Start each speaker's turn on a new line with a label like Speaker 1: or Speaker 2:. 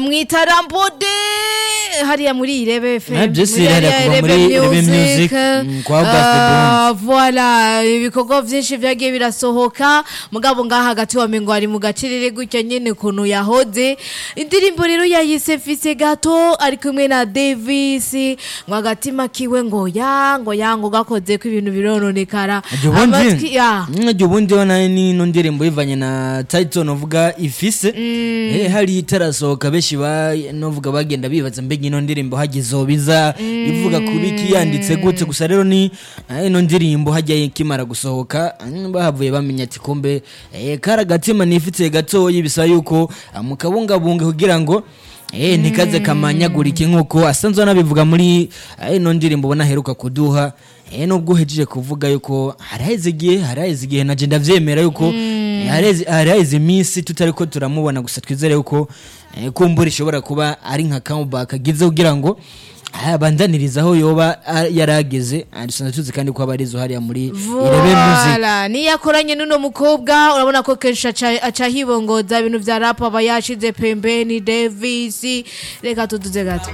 Speaker 1: mwitarambude hariya muri irebe FM
Speaker 2: Ah, byose
Speaker 1: muri hariya
Speaker 2: birahera kuva
Speaker 1: Irebe
Speaker 2: muri Irebe
Speaker 1: Music.
Speaker 2: Music, mm, kwa Auguste
Speaker 1: Ah, voilà ibikorwa vyinshi vyagiye birasohoka mugabo ngaha hagati wa mengo ari mu gacirire gutya nyene kuntu yahoze indirimbo rero yayise mfise gato ari kumwe na Davis ngo agatima kiwe ngo ya ngo ya ngo gakoze ko ibintu birononekara
Speaker 2: Ajya ubundi
Speaker 1: Amatwi- ya
Speaker 2: ajya ubundi yo nayo n'ino ndirimbo ivanye na title novuga ifise eh hari itarasohoka benshi ba novuga bagenda bibaza mbega ino ndirimbo hagizobiza ivuga kubiki yanditse gute gusa rero ni eh, ino ndirimbo hajya ikimara gusohoka mm, bahavuye bamenya ati kumbe eh kara gatima nifitiye gatoyi bisa yuko ah, mukabungabunge kugira ngo Eh ntikaze kamanyagurike nkuko asanzwe anabivuga muri eh, ino ndirimbo ubona aheruka kuduha eh nubwo uhejeje kuvuga yuko haraheze igihe haraheze igihe naje ndavyemera yuko eh, haraheze haraheze iminsi tutari ko turamubona gusa twizere yuko eh, kumbura ishobora kuba ari nka comeback agize kugira ngo ah, bandanirizaho yoba ah, yarageze Ah, dusanzwe tuzi kandi ko aba arizo hariya muri irebe music
Speaker 1: Voilà, niyo akoranye n'uno mukobwa urabona ko kenshi aca- aca hibongoza ibintu vya rap aba yashize pembeni Davis reka tuduze gato